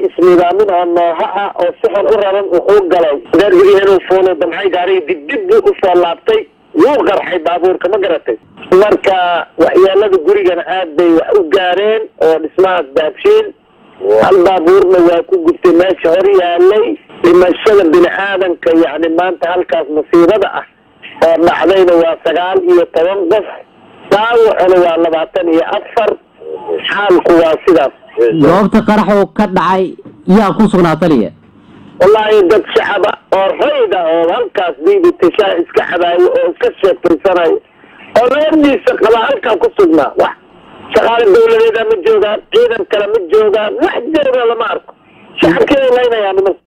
isnidaamin oo nooha ah oo si xun u raran wuxuu galay gaarigii inuu fuulo damcay gaarigii dibdib buu usoo laabtay wuu qarxay baabuurka ma garatay marka waxyeelada gurigana aad bay wax u gaareen oo dhismahaas daabshiin hal baabuurna waa ku gubtay meesha hor yaalay dhimashada bini aadanka yacni maanta halkaas musiibada ah oo dhacdayna waa sagaal iyo toban qof daawacuna waa labaatan iyo afar xaalku waa sidaas goobta qaraxuu ka dhacay yaa ku sugnaa taliya wallaahi dad shacaba oo rayd ah oo halkaas biibitashaa iska xabaayo oo iska sheekaysanayo oo reerdiisa qaba halkaa ku sugnaa wax shaqaale dawladeeda ma joogaan ciidan kale ma joogaan wax jooga lama arko shacabkeeda laynayaan niman